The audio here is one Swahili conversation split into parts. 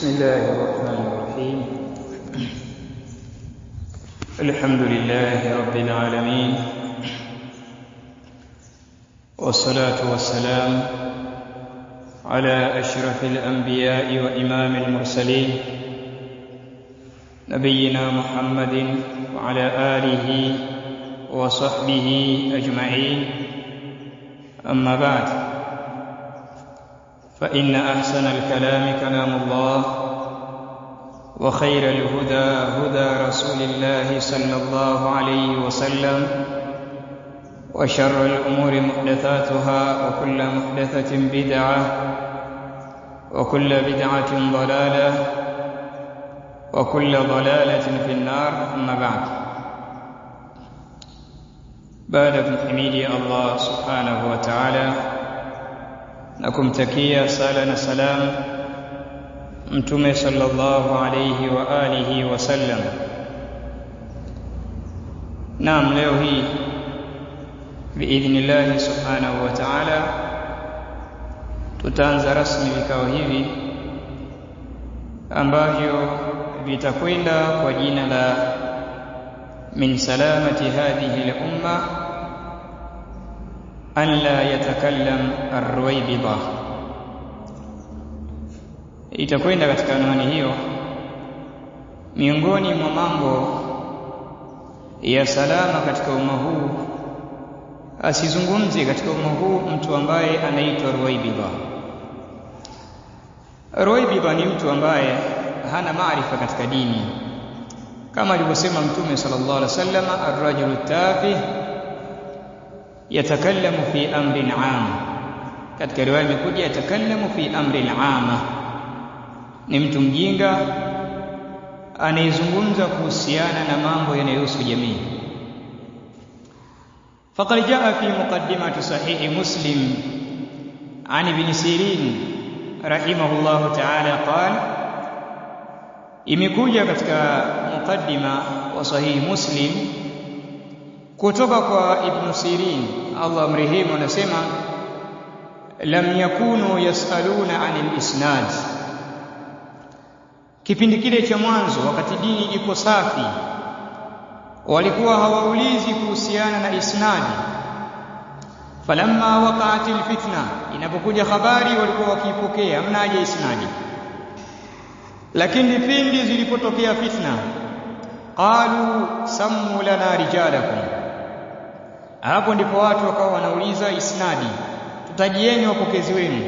بسم الله الرحمن الرحيم الحمد لله رب العالمين والصلاة والسلام على أشرف الأنبياء وإمام المرسلين نبينا محمد وعلى آله وصحبه أجمعين أما بعد فإن أحسن الكلام كلام الله وخير الهدى هدى رسول الله صلى الله عليه وسلم وشر الأمور محدثاتها وكل محدثة بدعة وكل بدعة ضلالة وكل ضلالة في النار أما بعد baada ya kumhimidia Allah subhanahu wa ta'ala na kumtakia sala na salam mtume sallallahu alayhi wa alihi wasallam. Naam, leo hii biidhnillahi subhanahu wa ta'ala tutaanza rasmi vikao hivi ambavyo vitakwenda kwa jina la min salamati hadhihi al-umma an la yatakallam ar-ruwaybida itakwenda katika anwani hiyo miongoni mwa mambo ya salama katika umma huu asizungumze katika umma huu mtu ambaye anaitwa ruwaybida ruwaybida ni mtu ambaye hana maarifa katika dini kama alivyosema mtume sallallahu alaihi wasallam ar-rajulu tafih yatakallamu fi amrin am katika riwaya imekuja yatakallamu fi amrin ama ni mtu mjinga anayezungumza kuhusiana na mambo yanayohusu jamii فقد جاء في مقدمة صحيح مسلم عن ابن سيرين رحمه الله تعالى قال imekuja katika mukaddima wa sahihi Muslim kutoka kwa Ibn Sirin Allah mrehemu anasema lam yakunu yasaluna anil isnad kipindi kile cha mwanzo wakati dini iko safi walikuwa hawaulizi kuhusiana na isnadi falamma waqa'atil fitna inapokuja habari walikuwa wakiipokea mnaje isnadi lakini pindi zilipotokea fitna qalu sammu lana rijalakum hapo ndipo watu wakawa wanauliza isnadi tutajieni wapokezi wenu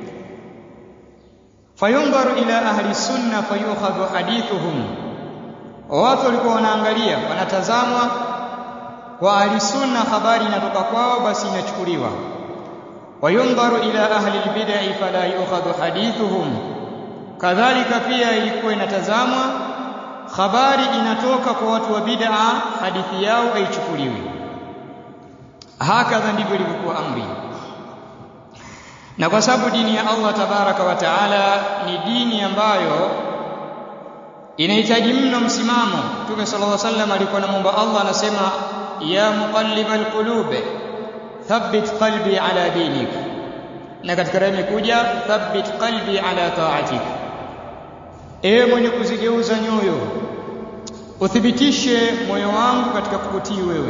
fayundaru ila ahli sunna fayukhadhu hadithuhum watu walikuwa wanaangalia wanatazamwa kwa ahli sunna habari inatoka kwao basi inachukuliwa wayundaru ila ahli albid'i fala yukhadhu hadithuhum kadhalika pia ilikuwa inatazamwa habari inatoka kwa watu wa bid'a hadithi yao haichukuliwi hakadha ndivyo ilivyokuwa amri na kwa sababu dini ya Allah tabaraka wa taala ni dini ambayo inahitaji mno msimamo Mtume sallallahu alaihi wasallam alikuwa anamuomba Allah anasema ya muqallibal qulub thabbit qalbi ala dinik na katika raya imekuja thabbit qalbi ala ta'atik ewe mwenye kuzigeuza nyoyo uthibitishe moyo wangu katika kukutii wewe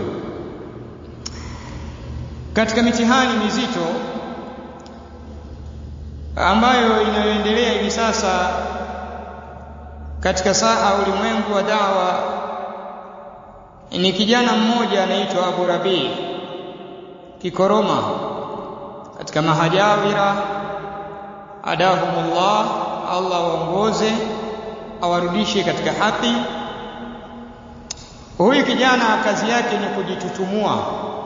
katika mitihani mizito ambayo inayoendelea hivi sasa katika saha ulimwengu wa dawa ni kijana mmoja anaitwa Abu Rabi Kikoroma katika mahajawira adahumullah Allah waongoze awarudishe katika haki huyu kijana kazi yake ni kujitutumua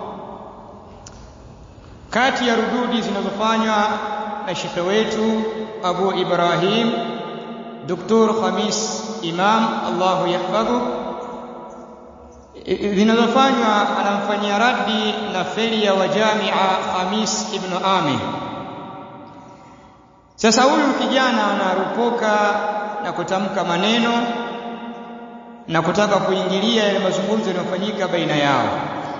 kati ya rududi zinazofanywa na shekhe wetu Abu Ibrahim Dr. Khamis Imam Allahu yahfadhu zinazofanywa anamfanyia raddi na feria wa Jamia Khamis ibn Amin sasa huyu kijana anarupoka na kutamka maneno na kutaka kuingilia yale mazungumzo yanayofanyika baina yao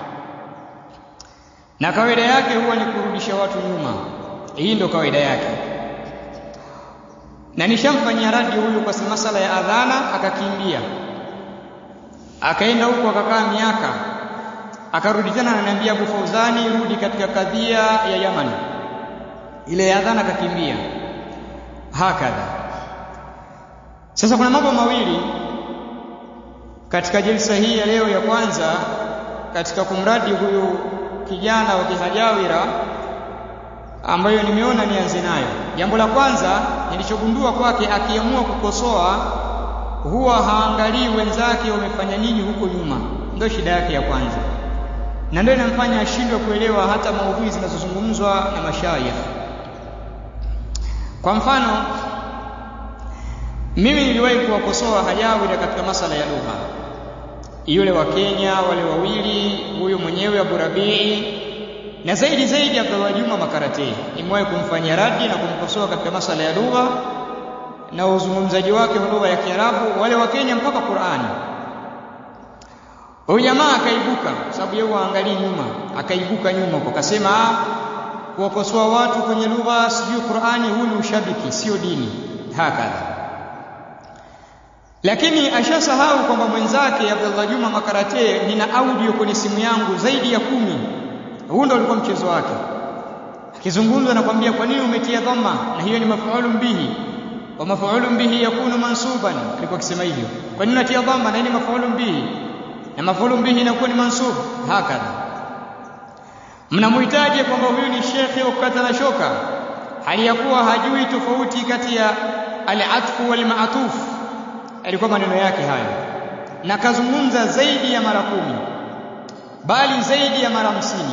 na kawaida yake huwa ni kurudisha watu nyuma hii ndio kawaida yake na nishamfanyia radi huyu kwa masala ya adhana akakimbia akaenda huko akakaa miaka akarudi tena ananiambia Abu Fauzani rudi katika kadhia ya Yaman ile ya adhana akakimbia hakadha sasa kuna mambo mawili katika jilsa hii ya leo ya kwanza katika kumradi huyu kijana wa kihajawira ambayo nimeona nianze nayo. Jambo la kwanza nilichogundua kwake, akiamua kukosoa huwa haangalii wenzake wamefanya nini huko nyuma, ndio shida yake ya kwanza, na ndio inamfanya ashindwe kuelewa hata maudhui zinazozungumzwa na mashayikh. Kwa mfano, mimi niliwahi kuwakosoa hajawira katika masala ya lugha, yule wa Kenya, wale wawili, huyu mwenyewe Abu Rabii na zaidi zaidi Abdullah Juma Makarate nimewahi kumfanyia radi na kumkosoa katika masala ya lugha na uzungumzaji wake wa lugha ya Kiarabu, wale wa Kenya mpaka Qur'ani. Huyu jamaa akaibuka, kwa sababu yeye waangalii nyuma, akaibuka nyuma kwa kasema, kuwakosoa watu kwenye lugha sijui Qur'ani, huu ni ushabiki, sio dini, hakadha. Lakini ashasahau kwamba mwenzake Abdullah Juma Makarate, nina audio kwenye simu yangu zaidi ya kumi huu ndo ulikuwa mchezo wake akizungumza nakwambia kwa nini umetia dhamma na hiyo ni mafuulun bihi wa mafuulun bihi yakunu mansuban alikuwa akisema hivyo kwa nini unatia dhamma na hii ni mafuulun bihi na mafuulun bihi inakuwa ni mansub hakadha mnamhitaji kwamba huyu ni shekhe wa kukata na shoka hali ya kuwa hajui tofauti kati ya al-atfu wal ma'tuf alikuwa maneno yake hayo na kazungumza zaidi ya mara kumi bali zaidi ya mara hamsini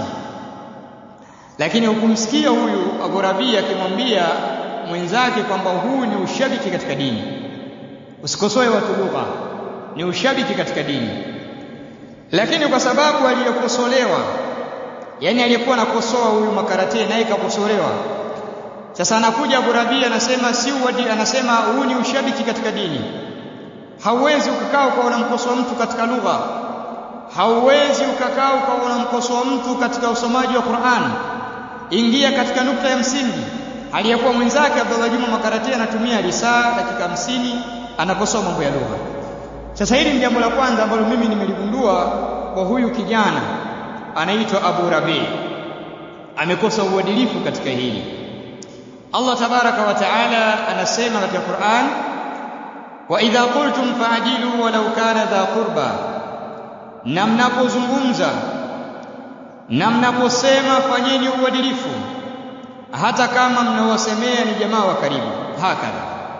lakini hukumsikia huyu Abu Rabi akimwambia mwenzake kwamba huu ni ushabiki katika dini. Usikosoe watu lugha, ni ushabiki katika dini. Lakini kwa sababu aliyekosolewa, yani aliyekuwa anakosoa huyu Makarate naye kakosolewa, sasa anakuja Abu Rabi anasema si uwadi, anasema huu ni ushabiki katika dini. Hauwezi ukakaa ukawa unamkosoa mtu katika lugha, hauwezi ukakaa ukawa unamkosoa mtu katika usomaji wa Qur'an ingia katika nukta ya msingi aliyekuwa mwenzake Abdullah Juma Makarati anatumia risaa dakika hamsini anakosoa mambo ya lugha. Sasa hili ni jambo la kwanza ambalo mimi nimeligundua kwa huyu kijana anaitwa Abu Rabi, amekosa uadilifu katika hili. Allah tabaraka wa taala anasema katika Qur'an, wa idha qultum fa'dilu walau kana dha qurba, na mnapozungumza na mnaposema fanyeni uadilifu hata kama mnawasemea ni jamaa wa karibu hakadha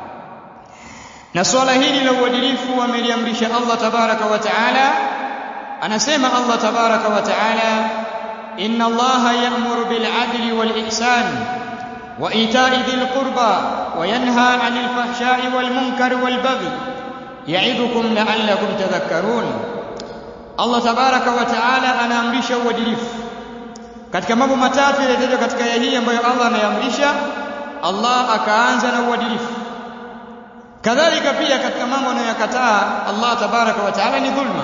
na swala hili la uadilifu ameliamrisha Allah tabaraka wa taala anasema Allah tabaraka wa taala inna Allaha ya'muru bil adli wal ihsan wa ita'i dhil qurba wa yanha 'anil fahsha'i wal munkari wal baghi ya'idukum la'allakum tadhakkarun Allah tabaraka wa taala anaamrisha uadilifu katika mambo matatu yaliyotajwa katika aya hii ambayo Allah anayaamrisha Allah akaanza na uadilifu kadhalika pia katika mambo anayoyakataa Allah tabaraka wa taala ni dhulma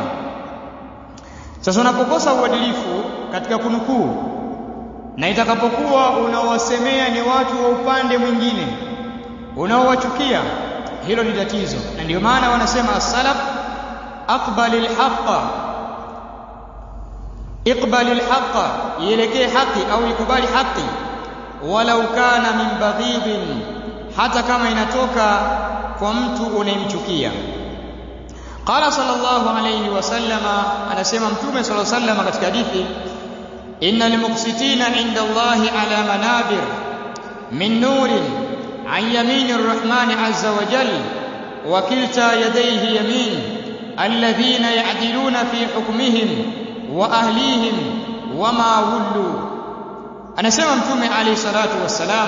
sasa unapokosa uadilifu katika kunukuu na itakapokuwa unawasemea ni watu wa upande mwingine unaowachukia hilo ni tatizo na ndio maana wanasema as-salaf aqbalil haqqa iqbalil haqqa ielekee haki au ikubali haki walau kana min baghidin hata kama inatoka kwa mtu unayemchukia qala sallallahu alayhi wasallama anasema mtume sallallahu alayhi wasallam katika hadithi innal muqsitina inda allahi ala manabir min nurin an yamini arrahmani azza wa jalla wa kilta yadayhi yamin alladhina ya'diluna fi hukmihim wa ahlihim wama wullu anasema mtume alayhi salatu wassalam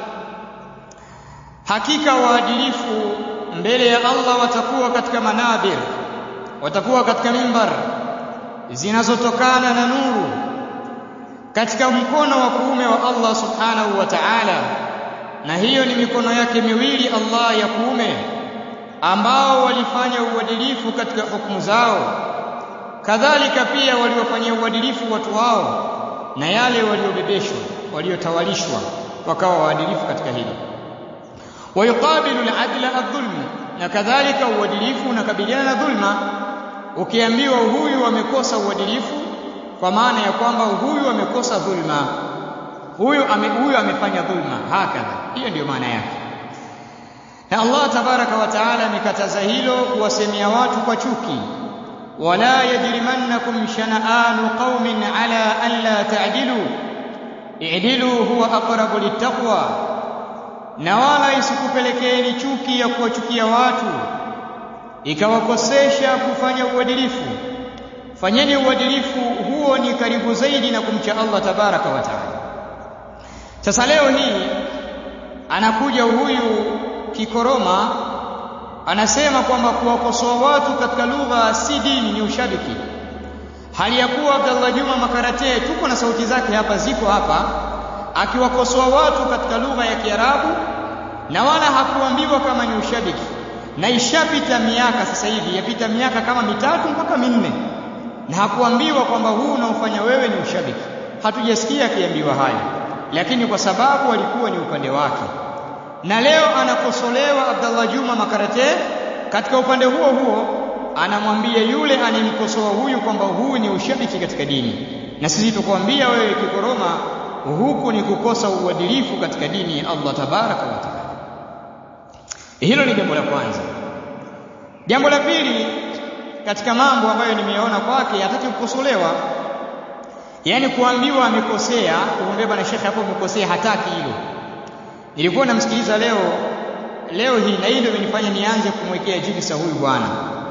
hakika waadilifu mbele ya Allah watakuwa katika manabir watakuwa katika mimbar zinazotokana na nuru katika mkono wa kuume wa Allah subhanahu wa ta'ala na hiyo ni mikono yake miwili Allah ya kuume ambao walifanya uadilifu katika hukumu zao kadhalika pia waliofanyia uadilifu watu wao na yale waliobebeshwa waliotawalishwa wakawa waadilifu katika hilo wayuqabilu al-adla adh-dhulm na kadhalika uadilifu unakabiliana na dhulma ukiambiwa huyu amekosa uadilifu kwa maana ya kwamba huyu amekosa dhulma huyu ame, huyu amefanya dhulma hakadha hiyo ndiyo maana yake na Allah tabaraka wa taala amekataza hilo kuwasemea watu kwa chuki wala yajrimannakum shana'anu qaumin ala an la ta'dilu i'dilu huwa aqrabu littaqwa na wala isikupelekeeni chuki ya kuwachukia watu ikawakosesha kufanya uadilifu fanyeni uadilifu huo ni karibu zaidi na kumcha Allah tabaraka wa taala sasa leo hii anakuja huyu kikoroma anasema kwamba kuwakosoa watu katika lugha si dini ni ushabiki hali ya kuwa Abdallah Juma Makarate tuko na sauti zake hapa ziko hapa akiwakosoa watu katika lugha ya Kiarabu na wala hakuambiwa kama ni ushabiki na ishapita miaka sasa hivi yapita miaka kama mitatu mpaka minne na hakuambiwa kwamba huu unaofanya wewe ni ushabiki hatujasikia akiambiwa haya lakini kwa sababu alikuwa ni upande wake na leo anakosolewa Abdallah Juma Makarate katika upande huo huo anamwambia yule anemkosoa huyu kwamba huu ni ushabiki katika dini na sisi tukwambia wewe kikoroma huku ni kukosa uadilifu katika dini ya Allah tabaraka wa taala hilo ni jambo la kwanza jambo la pili katika mambo ambayo nimeona kwake hataki kukosolewa yani kuambiwa amekosea kumwambia bwana shekhe hapo umekosea hataki hilo nilikuwa namsikiliza leo leo hii na hii ndio imenifanya nianze kumwekea jilsa huyu bwana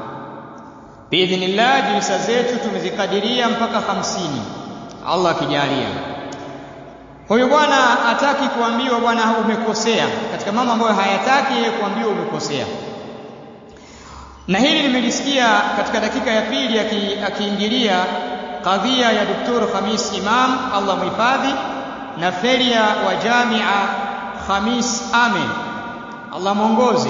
biidhnillah jilsa zetu tumezikadiria mpaka hamsini Allah akijalia huyu bwana hataki kuambiwa bwana umekosea katika mambo ambayo hayataki yeye kuambiwa umekosea na hili nimelisikia katika dakika ya pili akiingilia kadhia ya Dr. Khamis Imam Allah muhifadhi na feria wa Jamia Khamis Amen Allah mwongoze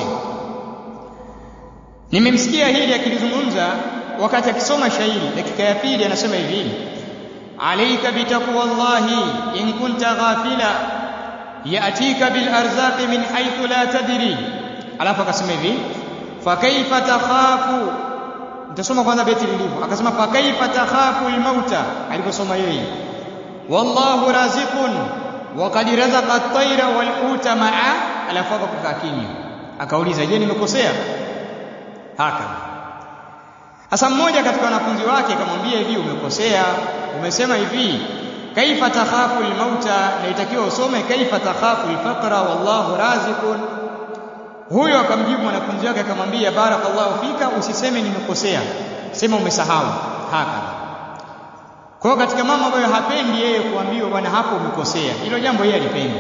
nimemsikia hili akilizungumza wakati akisoma shairi dakika ya pili anasema hivi alayka bitaqwallahi in kunta ghafila yatika bil arzaqi min haythu la tadri alafu akasema hivi fakaifa takhafu nitasoma kwanza beti lilivyo akasema fakaifa takhafu almauta aliposoma yeye wallahu raziqun wa qad razaqa at-tayra wal uta ma'a alafu akakaa kimya akauliza je nimekosea haka sasa mmoja katika wanafunzi wake akamwambia hivi umekosea umesema hivi kaifa takhafu almauta na itakiwa usome kaifa takhafu alfaqra wallahu raziqun huyo akamjibu mwanafunzi wake akamwambia barakallahu fika usiseme nimekosea sema umesahau haka kwa hiyo katika mambo ambayo hapendi yeye kuambiwa bwana hapo umekosea hilo jambo yeye alipendi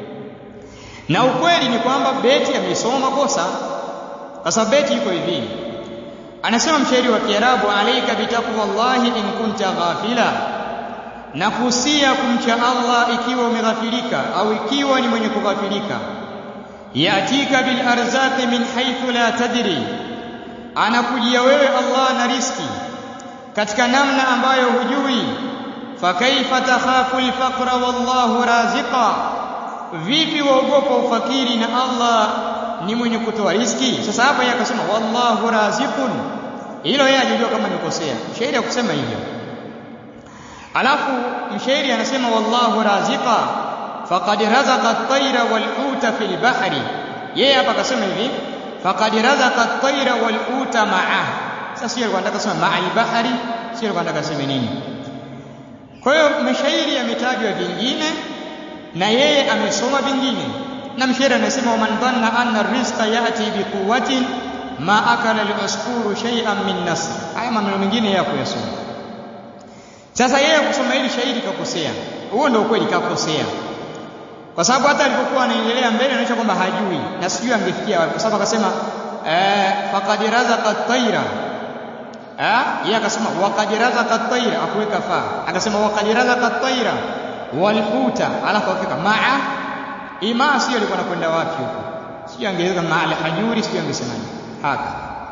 na ukweli ni kwamba beti amesoma makosa kwa sababu beti iko hivi anasema mshairi wa Kiarabu alaika bitaqwallahi in kunta ghafila na kusia kumcha Allah ikiwa umeghafilika au ikiwa ni mwenye kughafilika yatika bil arzaqi min haythu la tadri anakujia wewe Allah na riski katika namna ambayo hujui fakaifa takhafu alfaqra wallahu raziqa vipi waogopa ufakiri na Allah ni mwenye kutoa riski sasa hapa yeye akasema wallahu raziqun hilo yeye ajijua kama nikosea mshairi akusema hivyo alafu mshairi anasema wallahu raziqa faqad razaqa at-tayra wal-uta fil bahri yeye hapa akasema hivi faqad razaqa at-tayra wal-uta ma'a sasa sio alikuwa anataka kusema ma'al bahri sio alikuwa anataka kusema nini kwa hiyo mashairi yametajwa vingine na yeye amesoma vingine na mshairi anasema man dhanna anna rizqa yati biquwwatin ma akala al-usfuru shay'an min nasr haya maneno mengine yako yasoma sasa yeye kusoma hili shairi kakosea huo ndio ukweli kakosea kwa sababu hata alipokuwa anaendelea mbele anaonyesha kwamba hajui na sijui angefikia wapi kwa sababu akasema eh faqad razaqa at-tayra eh yeye akasema waqad razaqa at-tayra akuweka fa akasema waqad razaqa at-tayra wal uta alafu akaweka ma'a ima sio alikuwa anakwenda wapi huko sio angeweka ma'a hajuri sio angesemaje haka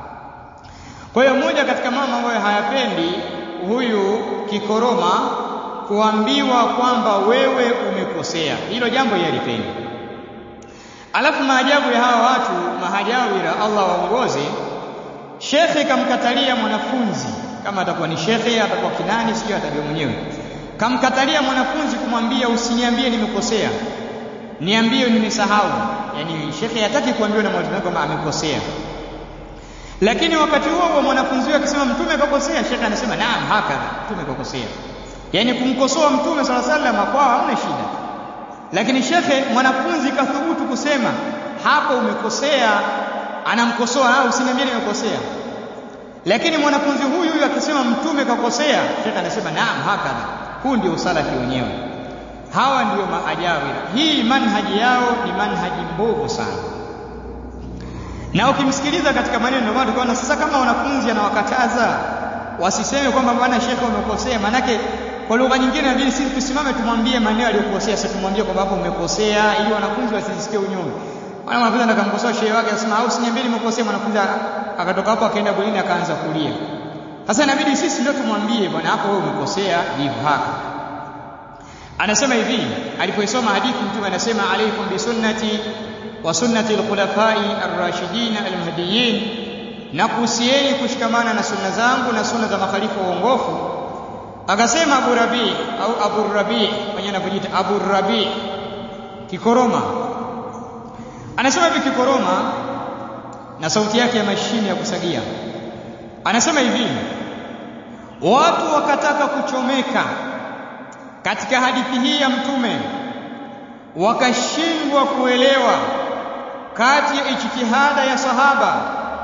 kwa hiyo moja katika mama ambayo hayapendi huyu kikoroma kuambiwa kwamba wewe umekosea hilo jambo yeye alipendi alafu maajabu ya hawa watu mahajawira Allah waongoze shekhe kamkatalia mwanafunzi kama atakuwa ni shekhe atakuwa kinani sio atajua mwenyewe kamkatalia mwanafunzi kumwambia usiniambie nimekosea niambie nimesahau yani shekhe hataki kuambiwa na mwalimu kwamba amekosea lakini wakati huo huo mwanafunzi akisema mtume akakosea shekhe anasema naam hakadha mtume akakosea yani kumkosoa mtume sala sallam kwao hamna shida lakini shekhe mwanafunzi kathubutu kusema hapo umekosea anamkosoa au usiniambie nimekosea lakini mwanafunzi huyu huyu akisema mtume kakosea shekhe anasema naam hakadha huu ndio usalafi wenyewe hawa ndio maajawira hii manhaji yao ni manhaji mbovu sana na ukimsikiliza katika maneno ndio maana tukaona sasa kama wanafunzi anawakataza wasiseme kwamba bwana shekhe umekosea manake kwa lugha nyingine inabidi sisi tusimame tumwambie maneno aliyokosea sasa tumwambie kwamba hapo umekosea ili wanafunzi wasisikie unyonge wala mwanafunzi anakamkosoa shehe wake akasema au siniambie nimekosea mwanafunzi akatoka hapo akaenda bulini akaanza kulia sasa inabidi sisi ndio tumwambie bwana hapo wewe umekosea hivyo haka anasema hivi alipoisoma hadithi mtume anasema alaikum bisunnati wa sunnati alkhulafai arrashidin almahdiyin na kuhusieni kushikamana na sunna zangu na sunna za makhalifa waongofu akasema Abu Rabi au Abu Rabi mwenyewe anapojiita Abu Rabi kikoroma anasema hivi kikoroma na sauti yake ya mashine ya kusagia anasema hivi watu wakataka kuchomeka katika hadithi hii ya mtume wakashindwa kuelewa kati ya ijtihada ya sahaba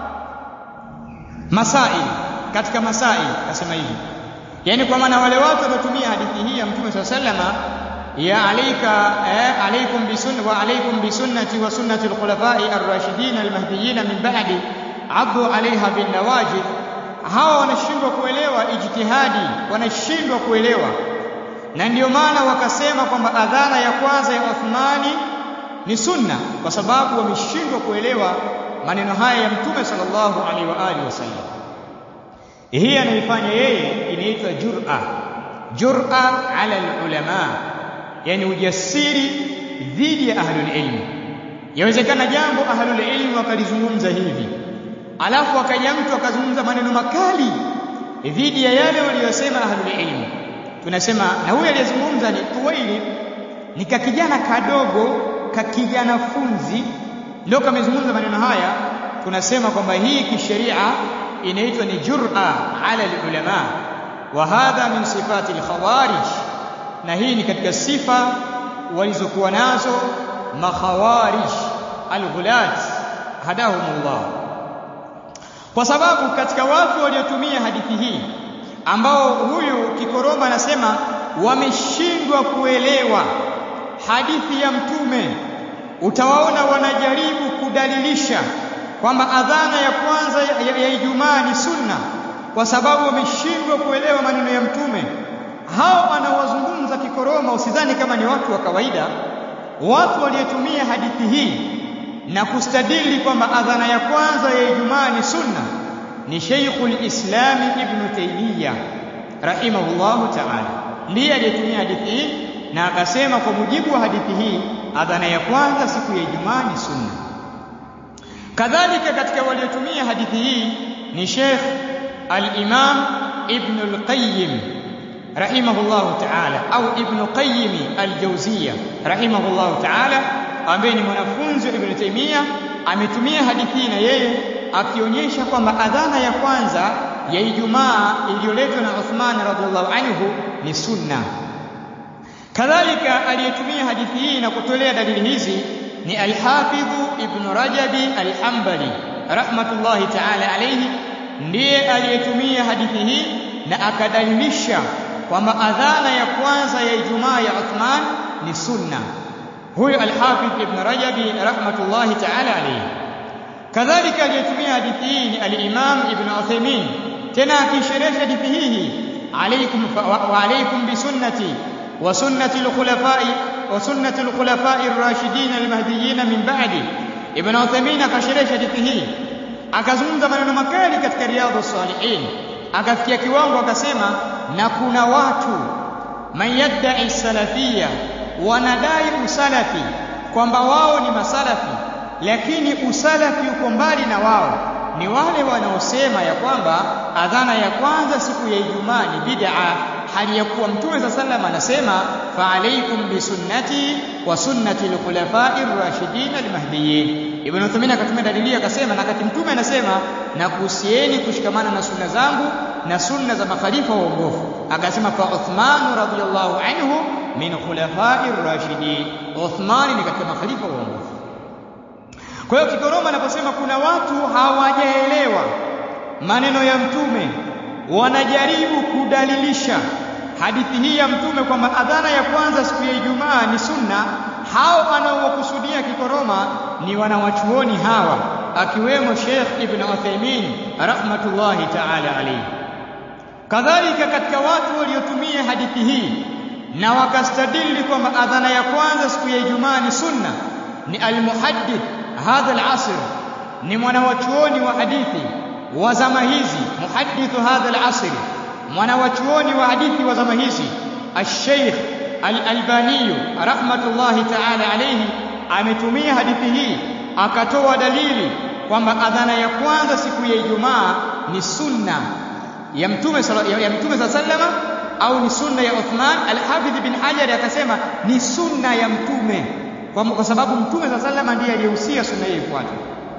masail katika masail akasema hivi yani kwa maana wale watu waliotumia hadithi hii ya mtume swalla sallama ya alayka eh, alaykum bisunna wa alaykum bisunnati wa sunnati alkhulafai arrashidin almahdiyyin min ba'di abdu alaiha bin nawajid hawa wanashindwa kuelewa ijtihadi wanashindwa kuelewa na ndio maana wakasema kwamba adhana ya kwanza ya Uthmani ni sunna kwa sababu wameshindwa kuelewa maneno haya ya mtume sallallahu alaihi wa alihi wasallam hii anaifanya yeye inaitwa jur'a jur'a ala ulama yani ujasiri dhidi ya ahlul ilm yawezekana jambo ahlul ilm wakalizungumza hivi alafu akaja mtu akazungumza maneno makali dhidi ya yale waliyosema ahlul ilm tunasema na huyu aliyezungumza ni Tuwaili ni kakijana kadogo kakijana funzi ndio kamezungumza maneno haya tunasema kwamba hii kisheria inaitwa ni jur'a ala ulama wa hadha min sifati al-khawarij na hii ni katika sifa walizokuwa nazo makhawarij al-ghulat hadahumullah kwa sababu katika watu waliotumia hadithi hii ambao huyu kikoroma anasema wameshindwa kuelewa hadithi ya mtume utawaona wanajaribu kudalilisha kwamba adhana ya kwanza ya, ya Ijumaa ni sunna kwa sababu wameshindwa kuelewa maneno ya mtume hao anawazungumza kikoroma usidhani kama ni watu wa kawaida watu waliotumia hadithi hii na kustadili kwamba adhana ya kwanza ya Ijumaa ni sunna ni Sheikhul Islam Ibn Taymiyyah rahimahullahu ta'ala ndiye aliyetumia hadithi hii na akasema kwa mujibu wa hadithi hii adhana ya kwanza siku ya Ijumaa ni sunna kadhalika katika waliotumia hadithi hii ni Sheikh al-Imam Ibn al-Qayyim rahimahullahu ta'ala au Ibn Qayyim al-Jawziyya rahimahullahu ta'ala ambaye ni mwanafunzi wa Ibn Taymiyyah ametumia hadithi hii na yeye akionyesha kwamba adhana ya kwanza ya Ijumaa iliyoletwa na Uthman radhiallahu anhu ni sunna. Kadhalika aliyetumia hadithi hii na kutolea dalili hizi ni Al-Hafidh Ibn Rajabi Al-Hanbali rahmatullahi ta'ala alayhi, ndiye aliyetumia hadithi hii na akadalilisha kwamba adhana ya kwanza ya Ijumaa ya Uthman ni sunna. Huyo Al-Hafidh Ibn Rajabi rahmatullahi ta'ala alayhi. kadhalika aliyetumia hadithi hii ni al-Imam Ibn Uthaymeen tena akisherehesha hadithi hii alaykum wa alaykum bi sunnati wa sunnati al-khulafa'i wa sunnati al-khulafa'i ar-rashidin al-mahdiyyin min ba'di Ibn Uthaymeen akasherehesha hadithi hii akazungumza maneno makali katika riyadhus salihin akafikia kiwango akasema na kuna watu man yadda'i salafiyya wanadai usalafi kwamba wao ni masalafi lakini usalafi uko mbali na wao ni wale wanaosema ya kwamba adhana ya kwanza siku ya Ijumaa ni bid'a hali ya kuwa mtume sa sallam anasema fa alaikum bi sunnati wa sunnati al-khulafa'ir rashidin al-mahdiyyin ibn Uthaymeen akatumia dalili akasema na kati mtume anasema na kuhusieni kushikamana na sunna zangu na sunna za makhalifa waongofu akasema fa Uthman radhiyallahu anhu min khulafa'ir rashidin Uthman ni katika makhalifa waongofu kwa hiyo Kikoroma anaposema kuna watu hawajaelewa maneno ya mtume wanajaribu kudalilisha hadithi hii ya mtume kwamba adhana ya kwanza siku ya Ijumaa ni sunna. Hao anaowakusudia Kikoroma ni wanawachuoni hawa, akiwemo Sheikh Ibn Uthaymeen rahmatullahi ta'ala alayhi. Kadhalika katika watu waliotumia hadithi hii na wakastadili kwamba adhana ya kwanza siku ya Ijumaa ni sunna ni almuhaddith hadha al-asr, ni mwanawachuoni wa hadithi wa zama hizi muhaddithu hadha al-asr mwanawachuoni wa hadithi wa zama hizi al-Sheikh al-Albani rahmatullahi ta'ala alayhi ametumia hadithi hii akatoa dalili kwamba adhana ya kwanza siku ya Ijumaa ni sunna ya mtume ya mtume sallama au ni sunna ya Uthman al-Hafidh bin Hajar akasema ni sunna ya mtume kwa sababu mtume sallama ndiye aliyehusia sunna hii ifuatwe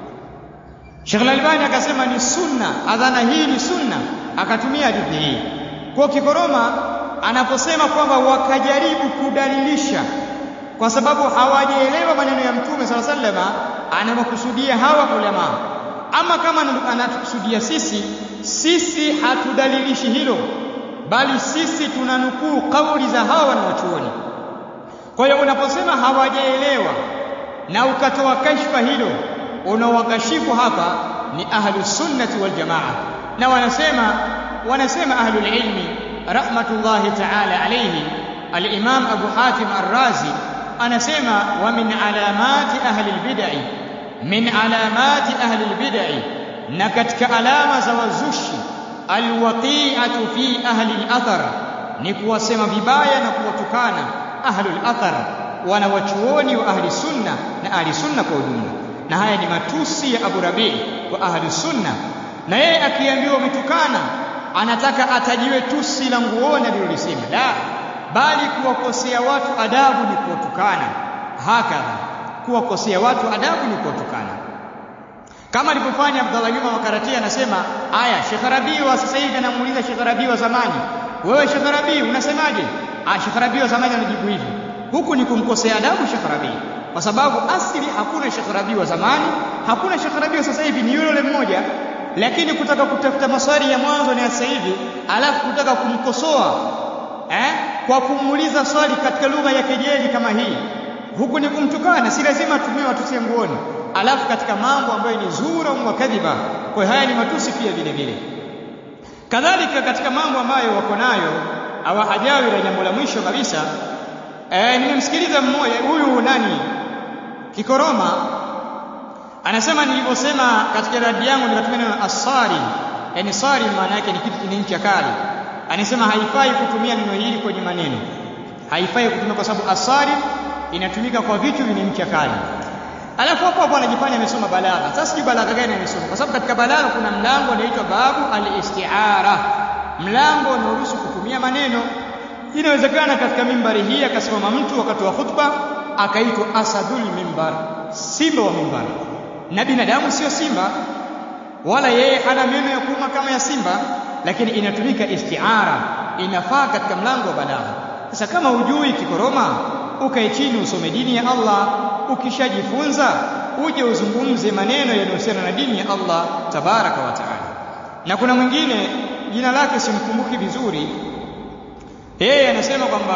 Sheikh Al-Albani akasema ni sunna, adhana hii ni sunna, akatumia hadithi hii. Kwa Kikoroma anaposema kwamba wakajaribu kudalilisha kwa sababu hawajaelewa maneno ya Mtume sala sallama, anawakusudia hawa ulama. Ama kama anatukusudia sisi, sisi hatudalilishi hilo, bali sisi tunanukuu kauli za hawa wanawachuoni. Kwa hiyo unaposema hawajaelewa na ukatoa kashfa hilo unaowakashifu hapa ni ahlus sunnati wal jamaa na wanasema wanasema ahlul ilmi rahmatullahi ta'ala alayhi al-imam Abu Hatim Ar-Razi anasema wa min alamati ahli al-bid'i min alamati ahli al-bid'i na katika alama za wazushi alwaqi'atu fi ahli al-athar ni kuwasema vibaya na kuwatukana ahli al-athar wanawachuoni wa ahli sunna na ahli sunna kwa ujumla na haya ni matusi ya Abu Rabi wa ahli sunna na yeye akiambiwa umetukana anataka atajiwe tusi la nguoni alilolisema la bali kuwakosea watu adabu ni kuwatukana hakadha kuwakosea watu adabu ni kuwatukana kama alivyofanya Abdallah Juma Makarati anasema aya Sheikh Rabi wa sasa hivi anamuuliza Sheikh Rabi wa zamani wewe Sheikh Rabi unasemaje ah Sheikh Rabi wa zamani anajibu hivi huku ni kumkosea adabu Sheikh Rabi kwa sababu asili hakuna Sheikh Rabi wa zamani hakuna Sheikh Rabi wa sasa hivi ni yule mmoja lakini kutaka kutafuta maswali ya mwanzo na ya sasa hivi alafu kutaka kumkosoa eh kwa kumuuliza swali katika lugha ya kejeli kama hii huku ni kumtukana si lazima atumie watusi nguoni alafu katika mambo ambayo ni zura wa kadhiba kwa haya ni matusi pia vile vile kadhalika katika mambo ambayo wako nayo hawajawi la jambo la mwisho kabisa eh nimemsikiliza mmoja huyu nani Kikoroma anasema nilivyosema katika radi yangu nikatumia neno asari yani sari maana yake ni kitu chenye ncha kali anasema haifai kutumia neno hili kwenye maneno haifai kutumia kwa sababu asari inatumika kwa vitu vyenye ncha kali alafu hapo hapo anajifanya amesoma balagha sasa sijui balagha gani amesoma kwa sababu katika balagha kuna mlango unaitwa babu al-isti'ara mlango unaoruhusu kutumia maneno inawezekana katika mimbari hii akasimama mtu wakati wa khutba akaitwa asadul mimbar simba wa mimbar na binadamu sio simba wala yeye hana meno ya kuuma kama ya simba lakini inatumika istiara inafaa katika mlango wa balagha sasa kama hujui kikoroma ukae chini usome dini ya Allah ukishajifunza uje uzungumze maneno yanayohusiana na dini ya Allah tabaraka wa taala na kuna mwingine jina lake simkumbuki vizuri yeye anasema kwamba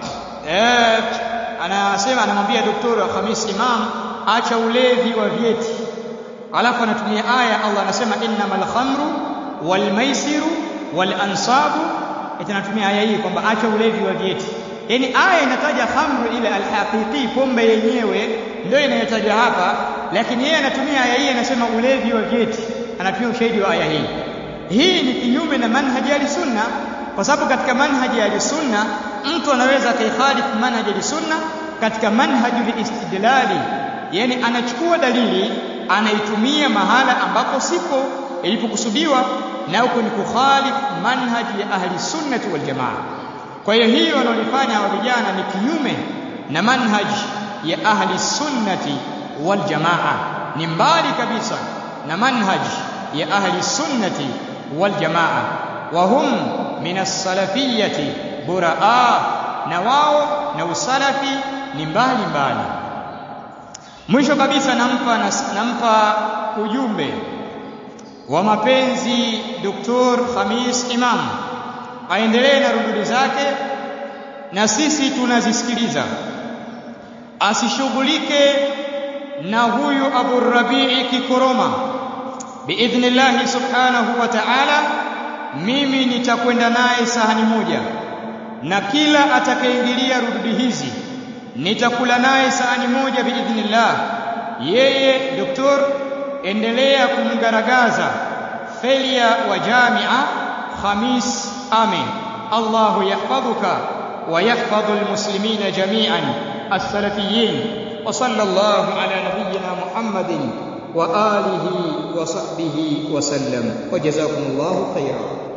eh, anasema anamwambia daktari Khamis Imam acha ulevi wa vyeti alafu anatumia aya Allah anasema innamal khamru wal maisiru wal ansabu anatumia aya hii kwamba acha ulevi wa vyeti yani aya inataja khamru ile alhaqiqi pombe yenyewe ndio inayotaja hapa lakini yeye anatumia aya hii anasema ulevi wa vyeti anatumia ushahidi wa aya hii hii ni kinyume na manhaji ya sunna kwa sababu katika manhaji ya sunna mtu anaweza akaihalifu manhaji ya sunna katika manhaji istidlali yani anachukua dalili anaitumia mahala ambapo sipo ilipokusudiwa na huko ni kukhalif manhaji ya ahli sunnati wal jamaa kwa hiyo hiyo wanaolifanya hawa vijana ni kinyume na manhaji ya ahli sunnati wal jamaa ni mbali kabisa na manhaji ya ahli sunnati wal jamaa wa hum min as-salafiyyati buraa na wao na usalafi ni mbali mbali mwisho kabisa nampa nampa ujumbe wa mapenzi Dr. Khamis Imam aendelee na rududi zake na sisi tunazisikiliza asishughulike na huyu Abu Rabii Kikoroma biidhnillah subhanahu wa ta'ala mimi nitakwenda naye sahani moja na kila atakayeingilia rududi hizi nitakula naye sahani moja biidhnillah yeye doktor endelea kumgaragaza felia wa jamia Khamis Amin Allahu yahfadhuka wa yahfadhu almuslimina jami'an as-salafiyyin wa sallallahu ala nabiyyina Muhammadin wa alihi wa sahbihi wa sallam wa jazakumullahu khairan